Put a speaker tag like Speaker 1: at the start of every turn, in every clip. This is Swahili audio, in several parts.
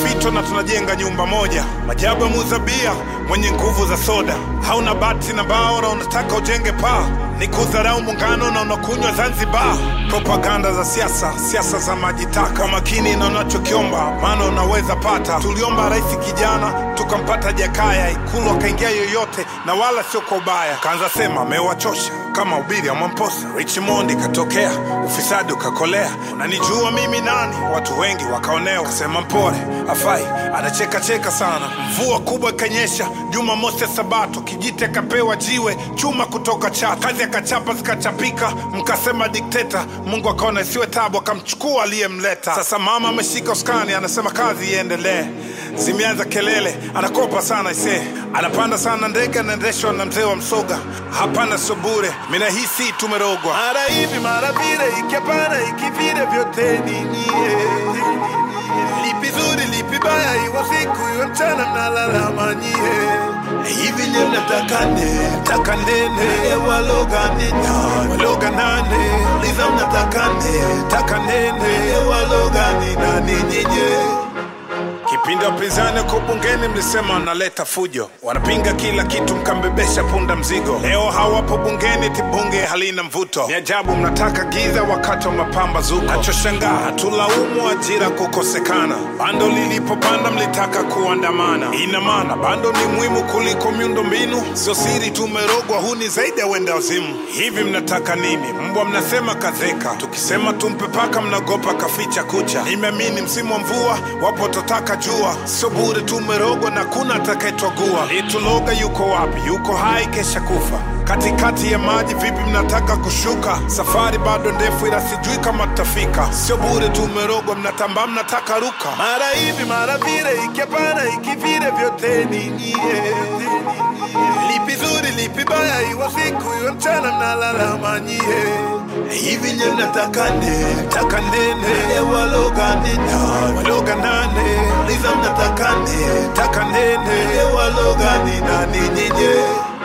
Speaker 1: fito na tunajenga nyumba moja. Majabu ya muuza bia mwenye nguvu za soda, hauna bati na bao na unataka ujenge paa, ni kudharau muungano na unakunywa Zanzibar. Propaganda za siasa, siasa za majitaka, makini na unachokiomba, maana unaweza pata. Tuliomba rais kijana, tukampata Jakaya, Ikulu akaingia yoyote, na wala sio kwa ubaya. Kaanza sema amewachosha kama ubiri ya Mwamposa. Richmond katokea, ufisadi ukakolea, unanijua mimi nani? Watu wengi wakaonewa, kasema mpore afai, anacheka cheka sana. Mvua kubwa ikanyesha, Jumamosi ya Sabato, Kijiti akapewa jiwe chuma kutoka Chato, kazi akachapa zikachapika, mkasema dikteta. Mungu akaona isiwe tabu, akamchukua aliyemleta. Sasa mama ameshika uskani, anasema kazi iendelee. Zimeanza kelele, anakopa sana ise, anapanda sana ndege, anaendeshwa na mzee wa Msoga. Hapana, sio bure, mina hisi tumerogwa.
Speaker 2: mara hivi mara vile, ikipana ikivile, vyote ni nyie. Lipi zuri lipi baya, iwe siku iwe mchana, mnalalama nyie. Hivi nye mnataka nne taka nene waloga nene waloga nane liza mnataka nne taka nene waloga ni nani nyinyi
Speaker 1: Kipindi wapinzani uko bungeni mlisema wanaleta fujo, wanapinga kila kitu, mkambebesha punda mzigo. Leo hawapo bungeni, ti bunge halina mvuto. Ni ajabu mnataka giza wakati wa mapambazuko. Nachoshangaa hatulaumu ajira kukosekana, bando lilipopanda mlitaka kuandamana. Ina maana bando ni muhimu kuliko miundo mbinu? Sio siri tumerogwa, huu ni zaidi ya wenda wazimu. Hivi mnataka nini? Mbwa mnasema kazeka, tukisema tumpe paka mnagopa kaficha kucha. Nimeamini msimu wa mvua wapo totaka jua, sio bure tumerogwa na kuna atakayetwagua. Lituloga yuko wapi? Yuko hai, kesha kufa katikati ya maji. Vipi mnataka kushuka? Safari bado ndefu, ila sijui kama tutafika. Sio bure tumerogwa, mnatambaa, mnataka ruka.
Speaker 2: mara hivi mara vile, ikipana ikivile, vyote ni nyie. Lipi zuri lipi baya, iwe siku iwe mchana, mnalalama nyie. Hivi nye mnataka nne taka nene waloga nene waloga nane liza mnataka nne taka nene waloga ni nani nyinyi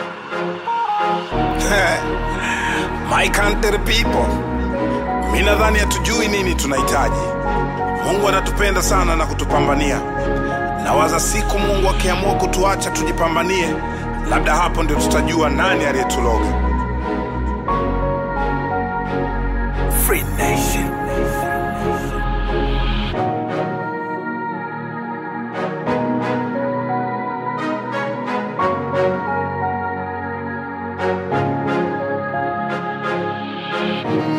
Speaker 1: My country people, mi nadhani hatujui nini tunahitaji. Mungu anatupenda sana na kutupambania. Nawaza siku Mungu akiamua kutuacha tujipambanie, labda hapo ndio tutajua nani aliyetuloga.
Speaker 2: Free Nation
Speaker 3: Thank